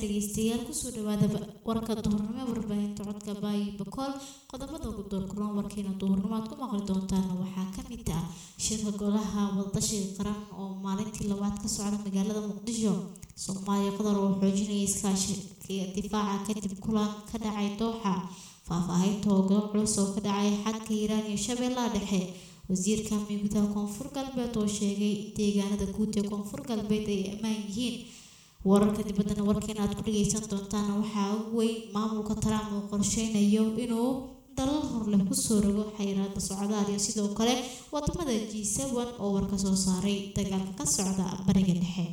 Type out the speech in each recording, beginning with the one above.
dhegeystayaal kusoo dhawaada warka duhurnimo ee warbaahinta codka baayi bakool qodobada ugu doorkulan warkiina duhurnimo aad ku maqli doontaan waxaa kamid ah shirka golaha wadashiga qaran oo maalintii labaad ka socda magaalada muqdisho soomaaliya qadar oo xoojinaya iskaashiga difaaca kadib kulan ka dhacay dooxa faahfaahinta hoggaan culus oo ka dhacay xadka hiiraan iyo shabeellaha dhexe wasiirka miigudaha koonfur galbeed oo sheegay in deegaanada guud ee koonfur galbeed ay ammaan yihiin wararka dibaddana warkeena aad ku dhageysan doontaan waxaa ugu weyn maamulka trump uu qorsheynayo inuu dalal horleh kusoo rogo xayiraada socdaal iyo sidoo kale wadamada g seven oo war ka soo saaray dagaalka ka socda bariga dhexe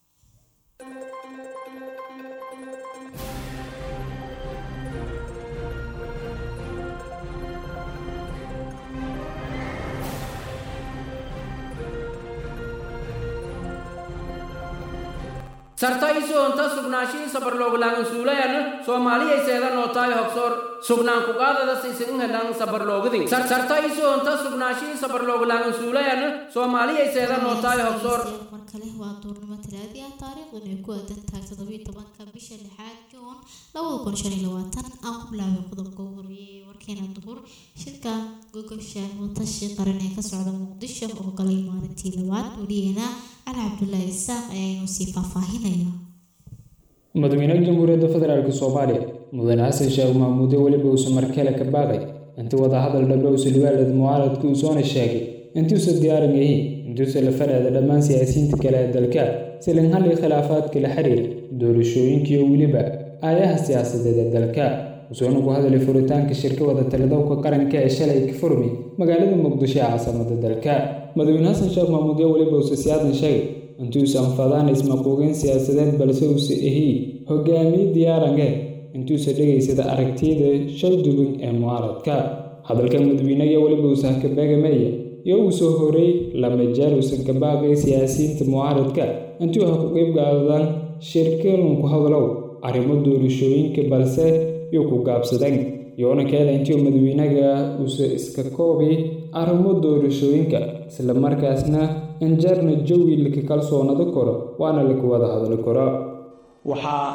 sartaisu onta sugnaashii sabarlooglaagan suulayan soomaaliyayseeda nootaayo hogsoor sugnaan kuqaadada sisin helan sabarloogdin sartaisu onta sugnaashii sabarlooglaagan suulayan soomaaliyayseeda nootaayo hogsoor mar kale waa duurnimo talaadi ah taariikhdan ay ku aadan tahay toddobiyo tobanka bisha lixaad juun labada kun shan iyo labaatan aan ku bilaabay qodobka ugu horeeyay ee warkeena duhur shirka gogosha watashi qaran ee ka socda muqdisho oo galay maalintii labaad weliyeena cali cabdulaahi isaaq ayaanu sii faahfaahinaya madaxweynaha jamhuuriyadda federaalk soomaaliya mudane xasan sheekh mahmuude weliba uusa markale ka baaqay intii wadahadal dhambe uusa liwaalad mucaaradka uusoona sheegay intuusa diyaaran yahiin intuusa la fadhaada dhammaan siyaasiyiinta kale ee dalka silin hallii khilaafaadka la xiriira doorashooyinkiiyo weliba aayaha siyaasadeed ee dalka usoona ku hadalay furitaanka shirka wada taladowka qaranka ee shalay ka furmi magaalada muqdisho ee caasimada dalka madaxweyne xasan sheekh mahmuude weliba uusa siyaadan sheegay intuusan fadaan ismaquuqin siyaasadeed balse uusa ahiy hogaamiye diyaarange intuusa dhegaysada aragtiyada shaldubin ee mucaaradka hadalka madaxweyneya weliba uusa hakabeegameeya iyo uu soo horay lama jeer uusan ka baaqay siyaasiyiinta mucaaradka intuu ha ku qeyb qaadaan shirkeelunku hadalow arrimo doorashooyinka balse yuu ku gaabsadeen yoona keeda intii madaxweynaga uusa iska koobi arrimo doorashooyinka isla markaasna injeerna jawi laka kalsoonado karo waana laku wada hadli karo waxaa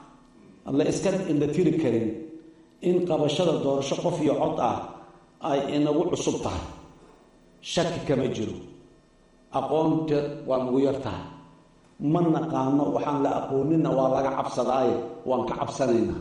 la iska indhatiri karin in qabashada doorasho qof iyo cod ah ay inagu cusub tahay shaki kama jiro aqoonta waa nagu yar tahay ma naqaano waxaan la aqoonina waa laga cabsadaaye waan ka cabsanaynaa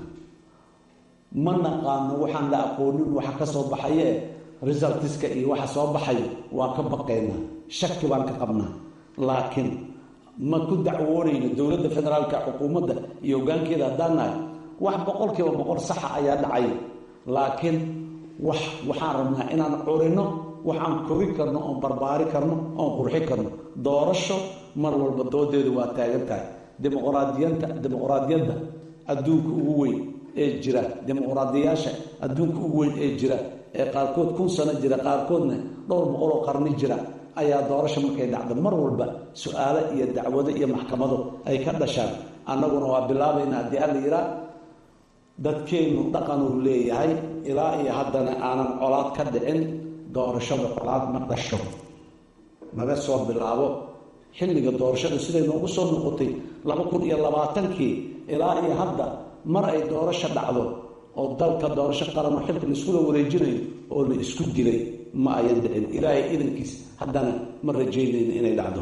ma naqaano waxaan la aqoonin waxa ka soo baxaye resultiska iyo waxa soo baxayo waan ka baqaynaa shaki baan ka qabnaa laakiin ma ku dacwoonayno dowladda federaalka xukuumadda iyo hogaankeeda haddaan nahay wax boqolkiiba boqol saxa ayaa dhacay laakiin wax waxaan rabnaa inaan curino waxaan kori karno oon barbaari karno oon qurxi karno doorasho mar walba doodeedu waa taagan tahay dimuqraadiyanta dimuqraadiyadda adduunka ugu weyn ee jira dimuqraadiyaasha adduunka ugu weyn ee jira ee qaarkood kun sano jira qaarkoodna dhowr boqoloo qarni jira ayaa doorasho markay dhacdo mar walba su-aalo iyo dacwado iyo maxkamado ay ka dhashaan annaguna waa bilaabaynaa haddii alla yiraa dadkeennu dhaqanuu leeyahay ilaa iyo haddana aanan colaad ka dhicin doorashada colaad ma dhasho naga soo bilaabo xilliga doorashada siday noogu soo noqotay laba kun iyo labaatankii ilaa iyo hadda mar ay doorasho dhacdo oo dalka doorasho qaranoo xilka laiskula wareejinayo oo la isku dilay ma ayan dhicin ilaahay idankiis haddana ma rajaynayno inay dhacdo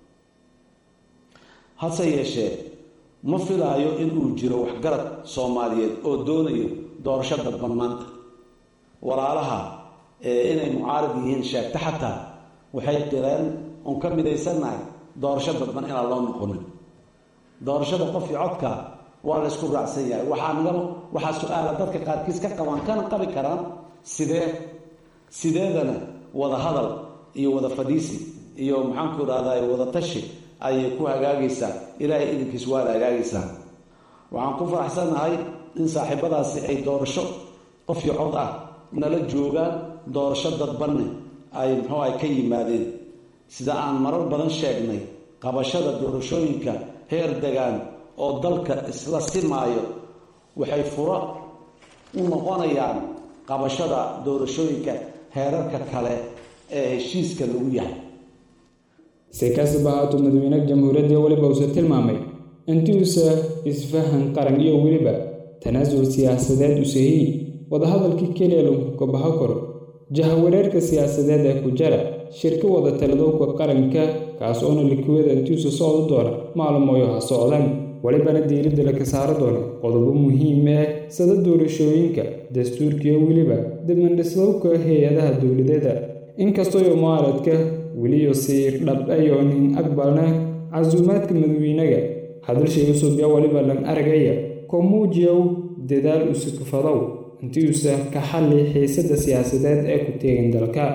hase yeeshee ma filaayo inuu jiro waxgarad soomaaliyeed oo doonayo doorasho dadban maanta walaalaha ee inay mucaarad yihiin sheegta xataa waxay qireen oon ka midaysannahay doorasho dadban inaan loo noqonin doorashada qof iyo codka waa la ysku raacsan yahay waxaa naga waxaa su-aala dadka qaarkiis ka qabaan kana qabi karaan sidee sideedana wada hadal iyo wada fadhiisi iyo maxaanku idhahdaa wada tashi ayay ku hagaagaysaa ilaahay idinkiis waa la hagaagaysaa waxaan ku faraxsannahay in saaxiibadaasi ay doorasho qof iyo cod ah nala joogaan doorasho dadbanne ay muxuu ay ka yimaadeen sida aan marar badan sheegnay qabashada doorashooyinka heer degaan oo dalka isla simaayo waxay furo u noqonayaan qabashada doorashooyinka heerarka kale ee heshiiska lagu yahay si kastaba haatuu madaxweynaha jamhuuriyadda weliba uusa tilmaamay intiuusa isfahan qaran iyo weliba tanaasul siyaasadeed usahiy wadahadalkii keliya lagu kabaho karo jahawareerka siyaasadeed ee ku jara shirka wada taladowka qaranka kaas oona likwada intiuusa socdo doona maalmoyo ha socdaan welibana diiradda laka saaro doona qodobo muhiim ah sida doorashooyinka dastuurkiyo weliba dibandhisdowka hay-adaha dowladeeda inkastooyo mucaaradka weliyo sii dhab ayo nin aqbalna casuumaadka madawiinaga hadalshay usubya weliba lan aragaya koo muujiyow dadaal usukafadow intiuusa ka xalli xiisadda siyaasadeed ee ku teegan dalka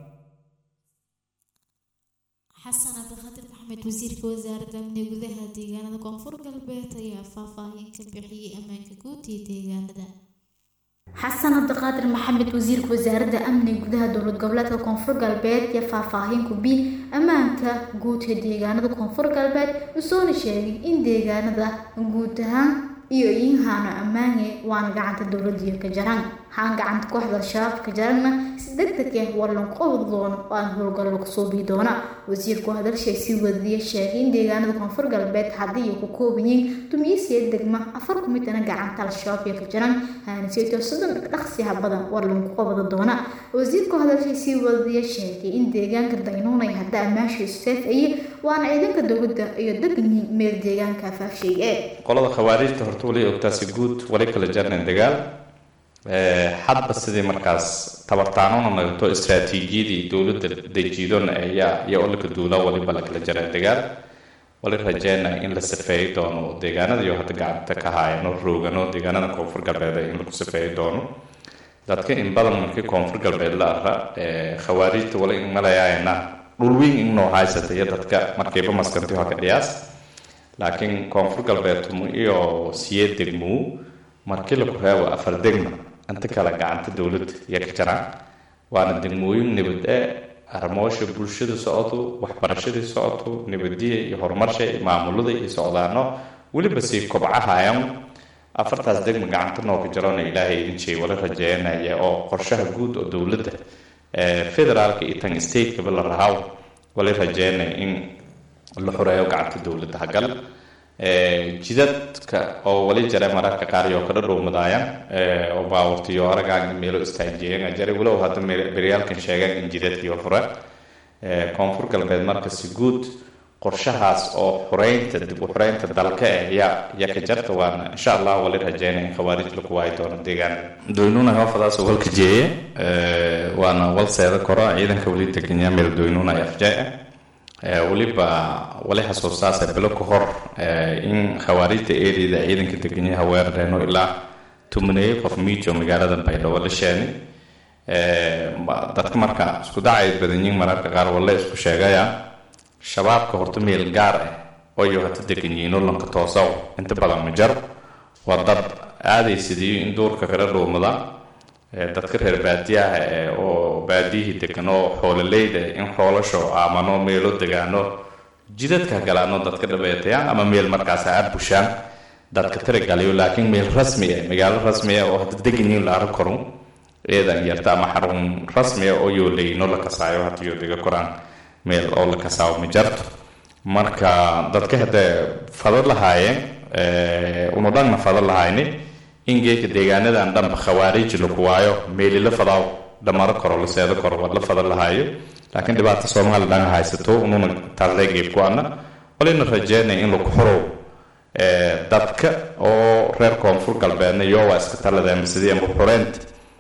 xasan cabdiqaadir maxamed wasiirka wasaaradda amniga gudaha deegaanada koonfur galbeed ayaa faahfaahin ka bixiyey ammaanka guud iyo deegaanada xasan cabdiqaadir maxamed wasiirka wasaaradda amniga gudaha dowlad goboleedka koonfur galbeed iyo faahfaahin ku bi ammaanka guud ee deegaanada koonfur galbeed usoona sheegay in deegaanada guud ahaan iyo iinhaano ammaange waana gacanta dowladiyo ka jaran haan gacanta kooxda al-shabaab ka jaranna si degdeg ah waa lagu qabad doono oo aan howlgal lagu suubii doona wasiirku hadalshay si wadiya sheegay in deegaanada koonfur galbeed haddii ku kooban yihiin dumiyisiya degma afar ku midana gacanta al-shabaab iyo ka jaran haaniseeto soddon dhaqsiha badan war lagu qabada doona wasiirku hadalshay si wadiya sheegay in deegaanka daynuunay hadda ammaashiisu seef aye waana ciidanka dowladda iyo degan yihiin meel deegaanka afaafshay ee qolada khawaarijta horta wali ogtaasi guud wali kala jarnayn dagaal hadba sidii markaas tabartaanona nagato istraatiijiyadii dowladda dejiidona ayaa iyo olika duula waliba la kala jaray dagaal wali rajeyna in la safeeyi doono deegaanada iyo hadda gacanta ka haayano roogano deegaanada koonfur galbeed in lagu safeeyi doono dadka in badan markii koonfur galbeed la ara khawaarijta wali in malayaayna dhulweyn inoo haysata iyo dadka markiiba maskanti haka dhiyaas laakiin koonfur galbeedtumu iyo siye degmuu markii laku reebo afar degma inta kale gacanta dowladda iyo ka jaraan waana degmooyin nabad e arrimoosha bulshada socoto waxbarashadii socoto nabadiya iyo horumarsha iyo maamulada iyo socdaano weliba sii kobcahayan afartaas degma gacanta nooka jarona ilaahay idin jeey wala rajeeyanaya oo qorshaha guud oo dowladda federaalka iyo tan stateka la rahaw wala rajeeyanaya in la xoreeyo gacanta dowladda hagal jidadka oo wali jare mararka qaar iyo kada dhowmadaayaan oo baawartiyo aragaan meelo istaajiyeena jare walow hadda beryaalkan sheegaan in jidadkiiba fure koonfur galbeed marka si guud qorshahaas oo xureynta dib u xureynta dalka eh ya ya ka jarta waana insha allah wali rajeynaya in khawaarij laku waayi doono deegaan doynuna hoofadaas walka jeeye waana walseeda koro ciidanka wali deganyaa meel doynuna afjaa weliba wali xasuustaasa bilo ka hor in khawaarijta eedeyda ciidanka deganyaha weerareeno ilaa tumaneeye qof miijo magaalada baydhabo la sheenay dadka marka isku dacay badan yihiin mararka qaar walle isku sheegaya shabaabka horta meel gaar ah oyo hata degan yihiin olanka toosaw inta badan ma jaro waa dad aadaysidiyo in duurka kala dhuumada dadka reer baadiyaha oo baadiyihii degan oo xoololeyda in xoolasho aamano meelo degaano jidadka galaano dadka dhabeetayaan ama meel markaas ha bushaan dadka tarigaliyo laakiin meel rasmi ah magaalo rasmi ah oo hadda degan yihiin la arag karo eedan yarta ama xarun rasmi ah oo yooleyno la kasaayo hadda yoo dega koraan meel oo la kasaawo ma jarto marka dadka hadda fado lahaayeen unu dhanna fado lahayni in geedka deegaanadan dhanba khawaarij laku waayo meelila fadaaw dhamaro karo la seedo karo waa la fada lahaayo laakiin dhibaata soomaali dhan haysato ununa taaslee geeb ku-ana walina rajeynaya in lagu xorow dadka oo reer koonfur galbeedna iyo waa iska talada amasidii amba xureynta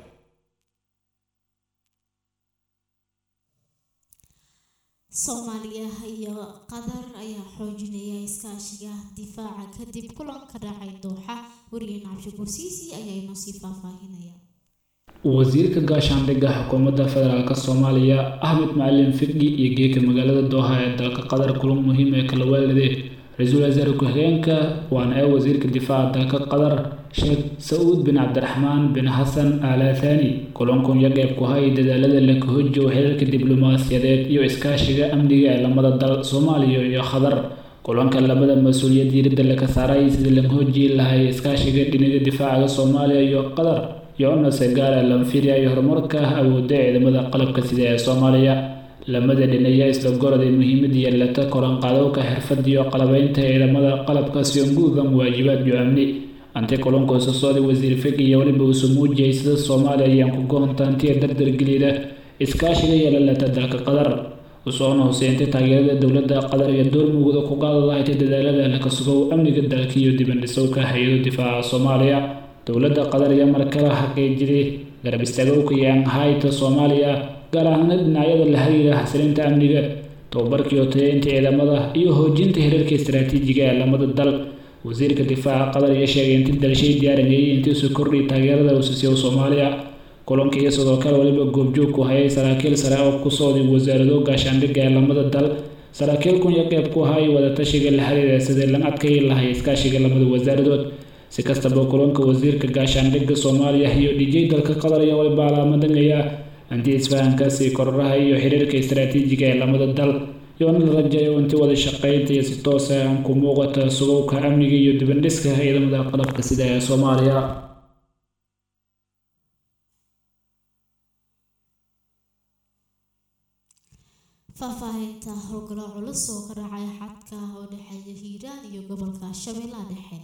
soomaaliya iyo qatar ayaa xoojinaya iskaashiga difaaca kadib kulan ka dhacay dooxa wariyeen cabshikur siisi ayaa inoo sii faahfaahinaya wasiirka gaashaandhigga xukuumadda federaalk soomaaliya axmed macalin fiqi iyo geeka magaalada dooha ee dalka qatar kulan muhiim ee kala waalide ra-iisul wasaare ku-xigeenka waana ee wasiirka difaaca dalka qatar sheekh sa-uud bin cabdiraxmaan bin xasan aalathani kulankun iyo qeyb ku hay dadaalada la kahojiyo xiriirka diblomaasiyadeed iyo iskaashiga amniga ee lamada dal soomaaliya iyo qatar kulanka labada mas-uuliyad diiradda laga saaray sidii laga hojiyi lahay iskaashiga dhinaga difaacaga soomaaliya iyo qatar iyo unase gaara lanfiria iyo horumarka awooda ciidamada qalabka sida ee soomaaliya lamada dhinaya isla goroday muhiimada yeelata koranqaadowka xirfad iyo qalabeynta ciidamada qalabka si unguudan waajibaad iyo amni anti kulanka sosooda wasiir fig iyo weliba uusu muujiyay sida soomaaliya ayaan ku goontaantiya dardargelida iskaashiga yeelalata dalka qatar usoona hoseentay taageerada dowladda qatar iyo door mugda ku qaadadahayti dadaalada laka sugow amniga dalka iyo dibandhisowka hay-ado difaaca soomaaliya dowladda qatar iyo markala xaqiijiday garab istaagowka iyo anhayta soomaaliya gaar ahaana dhinacyada la xiriira xasilinta amniga tababarkii oo tayeynta ciidamada iyo hoojinta hirarka istaraatiijiga ee lamada dal wasiirka difaaca qatar iyo sheegay inti dalshay diyaaranayay intiisu kordhiy taageerada uusisiyo soomaaliya kulanka iyo sidoo kale weliba goobjoogku hayay saraakiil sare oo ku socday wasaarado gaashaandhigga ee lamada dal saraakiil kun iyo qeyb ku hayay wadatashiga la xiriira sidii lan adkayi lahay iskaashiga lamada wasaaradood si kastaba kulanka wasiirka gaashaandhigga soomaaliya iyo dhijay dalka qatar iyo waliba alaamadangaya anti isfahankaasi kororaha iyo xiriirka istaraatiijiga ee lamada dal yoona la rajayo inti wada shaqeynta iyo si toosa aan ku muuqata sugowka amniga iyo dibandhiska ciidamada qalabka sida ee soomaaliya faahfaahinta howlgalo culus oo ka dhacay xadka oo dhexeeya hiiraan iyo gobolka shabeellaha dhexe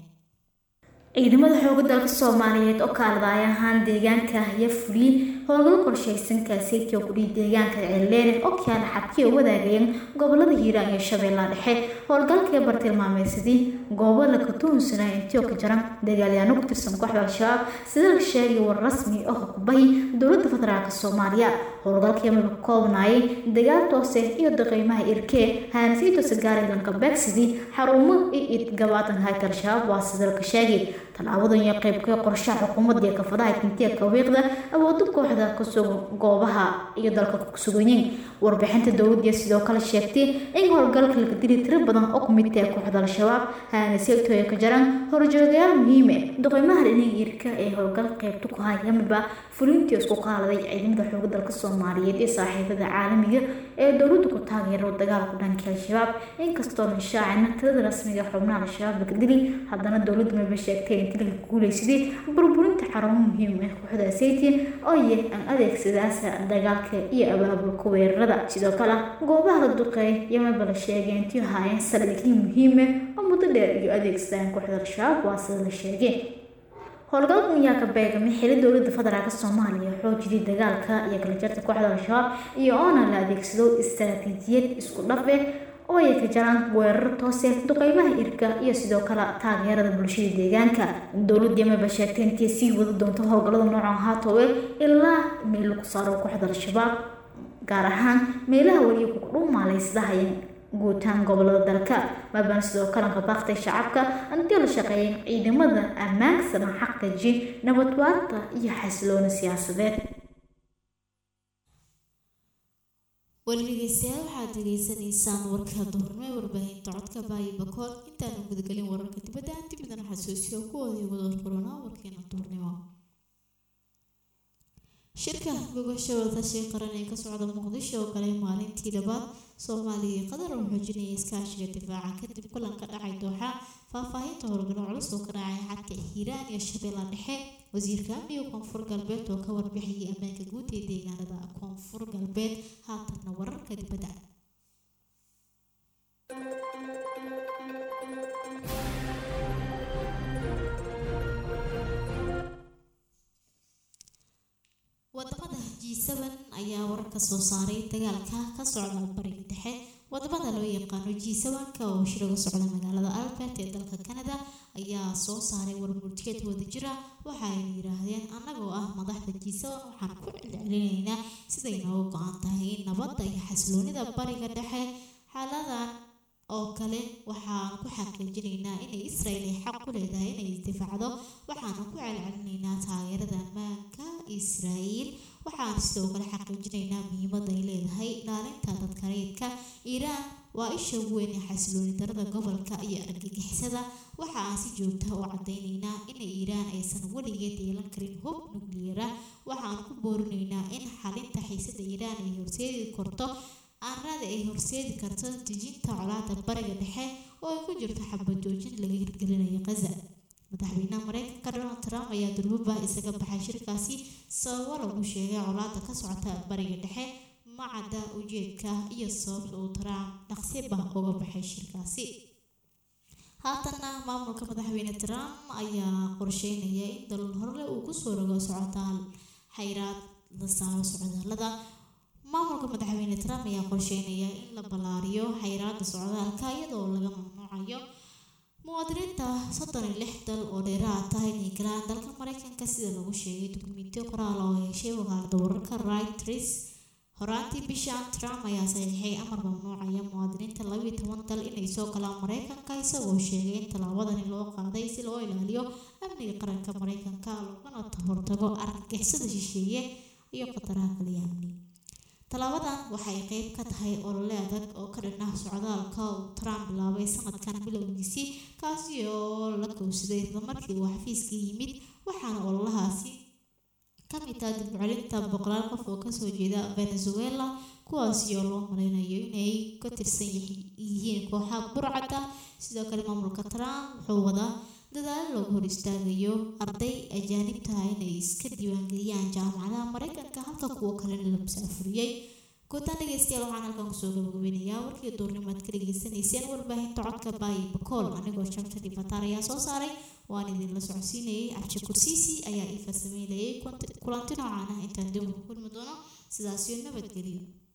ciidamada xooga dalka soomaaliyeed oo kaaladaay ahaan deegaanka iyo fuliye howlgalo qorshaysan kaaseytii oo kudhihi deegaanka ceelleere oo kaala xadkii oo wadaagayeen gobolada hiiraan iyo shabeellaha dhexe howlgalkii bartilmaameysadii goobo la katuunsanaa intii oo ka jaran dagaalyaano ku tirsan kooxda al-shabaab sida la sheegay war rasmi oo hukubahay dowladda federaalk soomaaliya howlgalkii maba ka koobnaayay dagaal toose iyo daqiimaha irkee haanasiitoose gaaray lanka beegsidii xarumo iyo idgabaatan hayta al-shabaab waa sida laka sheegay tallaabadan iyo qeybkee qorshaha xukuumadda iyo kafadaha kintiya kawiiqda awooda kooxda kusugan goobaha iyo dalka kusuganyiin warbixinta dowladda sidoo kale sheegtay in howlgalka laga dili tiro badan oo kumid tahay kooxda al-shabaab haanasiitoya ka jaran horjoogayaal muhiime doqeymaha dhinaga irka ee howlgal qeybta ku hayamiba fulintii isku qaaladay ciidamada xooga dalka soomaaliyeed ee saaxiibada caalamiga ee dowladda ku taageero dagaalku dhanka al-shabaab inkastoo la shaacina tirada rasmiga xubnaha al-shabaab laga dili haddana dowladda maba sheegtay in tilka guuleysaday burburinta xarumo muhiim ah kooxda sayti oo yah aan adeegsadaasa dagaalka iyo abaabulka weerarada sidoo kale goobaha la duqeey yamaba la sheegay intii haayeen saldhigyo muhiima oo muddo dheer iyo adeegsadaan kooxda al-shabaab waa sida la sheegay howlgalkan ayaa ka beegamay xili dowladda federaalk soomaaliya xoojidii dagaalka iyo kala jarta kooxda al-shabaab iyo oona la adeegsado istaraatiijiyad isku dhafe oo ay ka jaraan weerar toose duqeymaha irka iyo sidoo kale taageerada bulshada deegaanka dowladda yamaba sheegtay intii sii wada doonto howlgallada noocan haatowe ilaa meel lagu saaro kooxda al-shabaab gaar ahaan meelaha weli ku dhuumaaleysadahayeen guutaan gobolada dalka maabana sidoo kalanka baaktay shacabka intii la shaqeeyeen ciidamada ammaanka sana xaqiiji nabad waarta iyo xasilooni siyaasadeed weli dhegeystayaal waxaad degeysanaysaan warka duhurnimo ee warbaahinta codka baayi bakool intaanu gudagelin wararka dibadda aan dibidana xasuusiyo kuwoodii wadar korona warkeena duhurnimo shirka gogosha wadatashiga qaran ee ka socda muqdisho oo galay maalintii labaad soomaaliya iyo qatar oo xoojinaya iskaashiga difaaca kadib kulanka dhacay dooxa faahfaahinta howlgalo culus oo ka dhacay xadka hiiraan iyo shabeella dhexe wasiirka amniga koonfur galbeed oo ka warbixiyay ammaanka guud ee deegaanada koonfur galbeed haatanna wararka dibadda wadamada g7 ayaa warar ka soo saaray dagaalka ka socda bariga dhexe wadamada loo yaqaano g7 ka oo shiraga socda magaalada albert ee dalka canada ayaa soo saaray warmurtiyeed wadajira waxa ay yidhaahdeen annagoo ah madaxda g7 waxaan ku celcelinaynaa siday nooga go-an tahay nabadda iyo xasiloonida bariga dhexe xaaladan oo kale waxaan ku xaqiijinaynaa inay israel ay xaq ku leedahay inay isdifaacdo waxaana ku celcelinaynaa taageerada ammaanka israel waxaan sidoo kale xaqiijinaynaa muhiimadda ay leedahay ilaalinta dadka rayidka iiraan waa isha ugu weyn ee xasilooni darada gobolka iyo argagixisada waxa aan si joogta u cadaynaynaa in iiraan aysan weligeed yeelan karin hub nukliyara waxaan ku boorinaynaa in xalinta xiisada iiraan ay horseedi karto aanrada ay horseedi karto dejinta colaada bariga dhexe oo ay ku jirto xabad joojin laga hirgelinayo khaza madaxweynaha mareykanka donald trump ayaa durbaba isaga baxay shirkaasi sababo lagu sheegay colaada ka socota bariga dhexe macadda ujeedka iyo sababta uu trump dhaqsiba uga baxay shirkaasi haatanna maamulka madaxweyne trump ayaa qorsheynaya in dalal horle uu kusoo rogo socdaal xayraad la saaro socdaalada maamulka madaxweyne trump ayaa qorsheynaya in la ballaariyo xayraada socdaalka iyadoo laga mamnuucayo muwaadiniinta soddon iyo lix dal oo dheeraad tahay inay galaan dalka mareykanka sida lagu sheegay dukumentiyo qoraal oo heshay wakaalada wararka reuters horaantii bishan trump ayaa saxiixay amar mamnuucaya muwaadiniinta labiyo toban dal inay soo galaan mareykanka isagoo sheegay in tallaabadani loo qaaday si loo ilaaliyo amniga qaranka mareykanka loogana hortago argagixisada shisheeye iyo khataraha kaliya amni tallaabadan waxay qeyb ka tahay olole adag oo ka dhan ah socdaalka uu trump bilaabay sanadkan bilowgiisii kaasi oo la kowsaday islamarkii uu xafiiska yimid waxaana ololahaasi kamid ah dib u celinta boqolaal qof oo kasoo jeeda venezuela kuwaasi oo loo maleynayo inay ka tirsan yihiin kooxaha burcada sidoo kale maamulka trump wuxuu wadaa dadaalo loogu hor istaagayo arday ajaanibtaha inay iska diiwaangeliyaan jaamacadaha mareykanka halka kuwo kalena la musaafuriyey guutaan dhegeystayaal waxaan halkan kusoo gabagabeynayaa warkii duurnimaad ka dhageysanayseen warbaahinta codka baayi bakool anigoo shamta dhibataar ayaa soo saaray waan idinla socodsiinayay cabdi kursiisi ayaa iifa sameynayay kulanti noocaan ah intaan dib ugu kulmi doono sidaasiyo nabadgelyo